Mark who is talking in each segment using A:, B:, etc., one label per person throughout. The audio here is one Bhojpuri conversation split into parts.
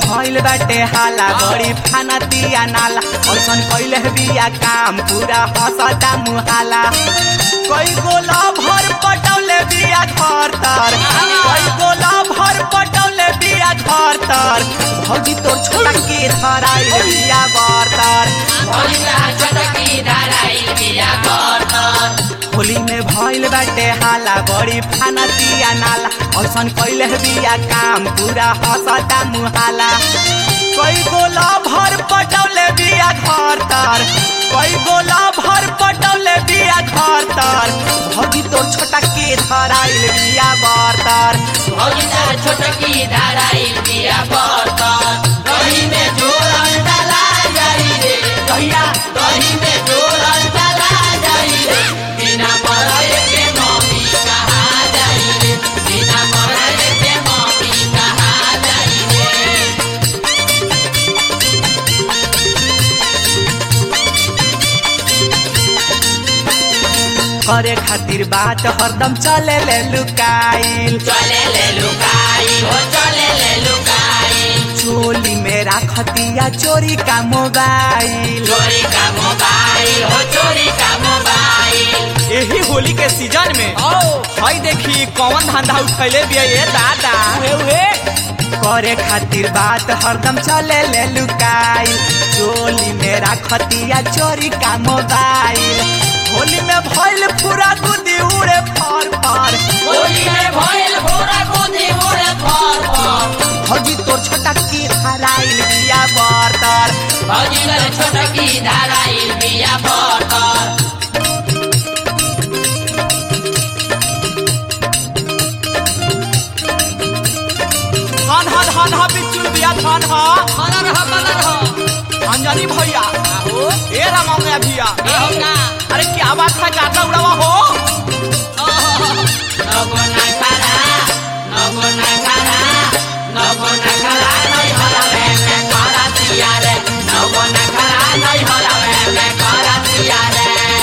A: भइल बाटे हाला बड़ी फाना तिया नाला ऐसन कैले बिया काम पूरा हंसता मुहाला कई गोला भर पटौले बिया घर तर कई गोला भर पटौले बिया घर तर भौजी तोर छोटा के धराइल बिया बर्तर होली में भइल बाटे हाला बड़ी फाना तिया नाला ऐसन कैले बिया काम पूरा हंसता मुहाला कई गोला भर पटौले बिया घर तर कई गोला भर पटौले बिया घर तर भौजी तोर छोटा के धराइल बिया बर्तर
B: छोटकी धाराई बिया बर्तन दही में जोरन डाला जाई रे
A: कहिया
B: दही में जोरन डाला जाई रे बिना मरए के मम्मी कहा जाई रे बिना मरए के मम्मी कहा जाई रे
A: करे खातिर बात हरदम चले ले लुकाइल
B: चले ले लुकाई हो चले ले लुकाई
A: चोली में राखतिया चोरी का मोबाइल
B: चोरी का मोबाइल हो चोरी का मोबाइल
A: यही होली के सीजन में हई देखी कौन धंधा उठैले बिया ये दादा करे खातिर बात हरदम चले ले लुकाइल चोली में राखतिया चोरी का मोबाइल होली में भइल पूरा दूधी उड़े फर फर
B: होली में भइल भोरा गोदी उड़े फर फर
A: भौजी तोर छोटा की हराइल बिया बर्तर
B: भजिल छोटकी धाराइल बिया बर्तर
A: धन ह धन ह बिचुल बिया धन ह
B: मदर ह मदर ह
A: अंजनी भैया
B: आहो
A: ए रामौया भैया
B: ए होगा
A: अरे क्या बात है गाता उड़ावा हो
B: नगो ना खाना नगो ना खाना नगो ना खाना नहीं हलावे में करा दिया रे नगो ना खाना नहीं हलावे में करा दिया रे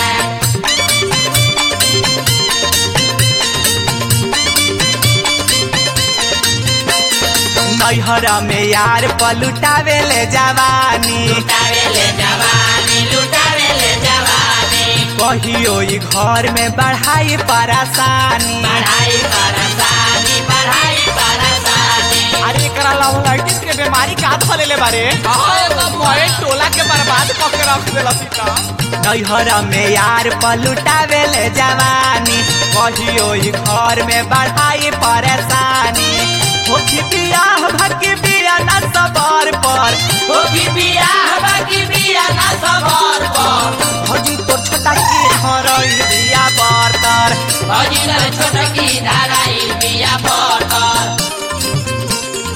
A: नैहरा में यार पलुटावे ले जवानी
B: लुटावे ले जवानी लुटावे ले जवानी
A: कहियो ई घर में बढ़ाई परेशानी
B: पढ़ाई परेशानी पढ़ाई परेशानी
A: अरे एकरा लाइटिस के बीमारी का धले ले बारे मोए टोला के बर्बाद क के रख देला सीता नैहरा में यार पलुटावे ले जवानी कहियो ई घर में बढ़ाई परेशानी होखी बियाह भकी बिया न सबर पर
B: होगी बियाह बाकी बिया ना सबर पर
A: भौजी तो छोटा की हरई बिया बर्तर
B: भजिल छोटकी धाराइल बिया बर्तर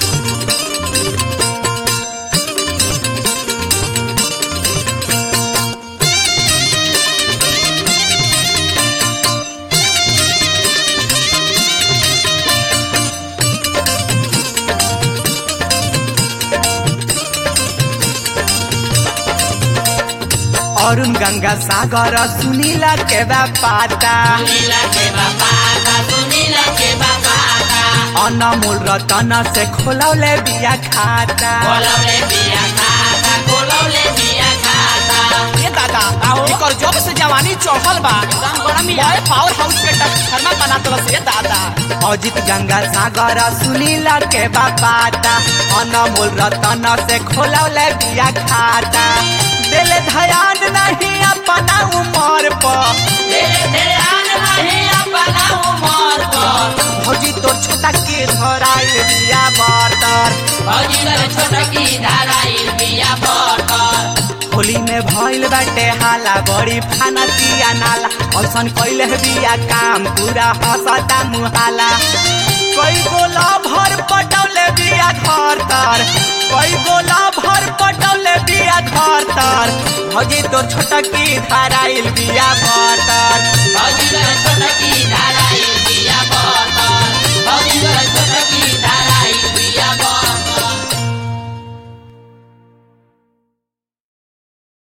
A: अरुण गंगा सागर सुनीला के बा पाता
B: सुनीला के बापा का सुनीला के बापा का
A: अनमोल रतन से खोलौले बिया खाता
B: कोलौले बिया खाता कोलौले बिया खाता
A: ये दादा एकर जब से जवानी चढ़ल बा मोए पावर हाउस के ट्रांसफार्मर बना तलस ये दादा अजित गंगा सागर सुनीला के बापाता अनमोल रतन से खोलौले बिया खाता दिल ध्यान नहीं अपना उमर पर
B: तेरे ध्यान नहीं अपना उमर पर
A: भौजी तो छोटा के धराइल बिया बर्तर
B: भजिल छोटकी धाराइल बिया बर्तर
A: होली में भइल बाटे हाला बड़ी फाना तिया नाला ऐसन कैले बिया काम पूरा हंसता मुहाला कई गोला भर पटौले बिया घर तर कई गोला भर पटौले बिया घर तर भौजी तो छोटकी धराइल बिया बर्तर
B: भजिल